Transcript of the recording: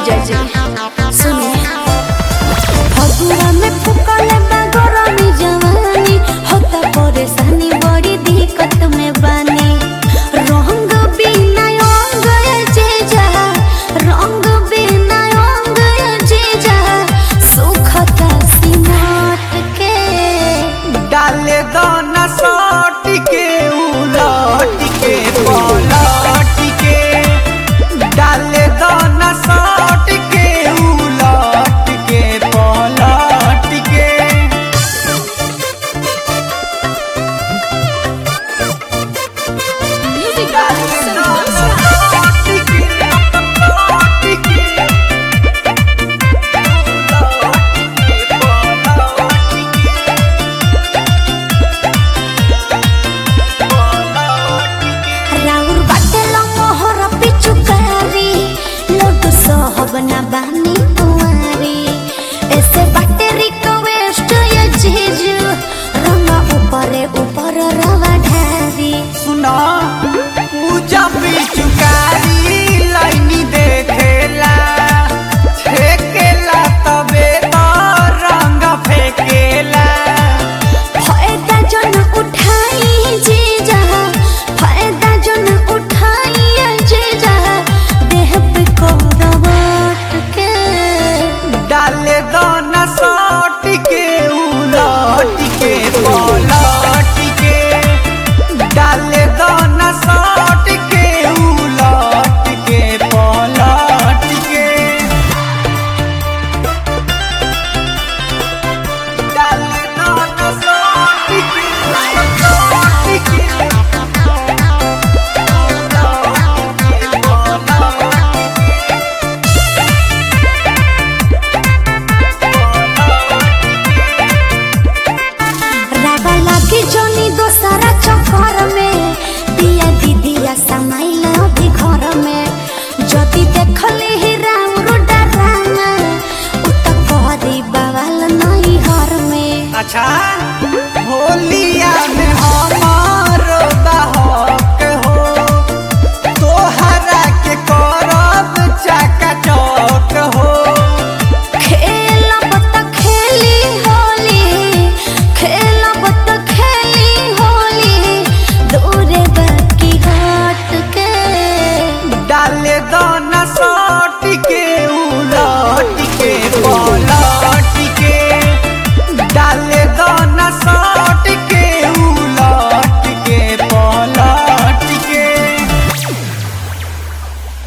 जीजा जी सुनिए फगुआ में फुकले बागरनी जवानी होता परेशानी बड़ी दिक्कत में बानी रंग बिना अंग ये जीजा रंग बिना अंग ये जीजा सुखता सिनाट के डाले दाना साट के उलट के पलट के डाले दाना साट के उलट के पलट के म्यूजिक डाले दाना साट के पलट के उलट के पलट के राउर बाटेला मोहर पिचुकारी लोटू सहब ना बानी कुंवारी ऐसे बाटे रिक्वेस्ट ये चीज रंगा ऊपरे ऊपर रवा ढारी सुना पूजा पिचुकारी लाइनी देखेला फेकेला तबे तो रंग फेकेला फायदा जन उठाई जीजा फायदा जन उठाई ये जीजा देह पे कौरवट के डाले दाना साट के उलट के पलट के डाले दाना साट के उलट के पलट के डाले दाना साट के पलट के रागा लागी जोनी दोसरा चक्कर में दिया दीदिया समाइल अभी घर में जदि देखली ही राउर डराना उ त करी बवाल नहीं हर में अच्छा होलिया में हमारो बहक हो तोहरा के करब चका चौक हो खेलब त खेली होली खेलब त खेली होली दूरे बाकी हट के डाले दाना साट के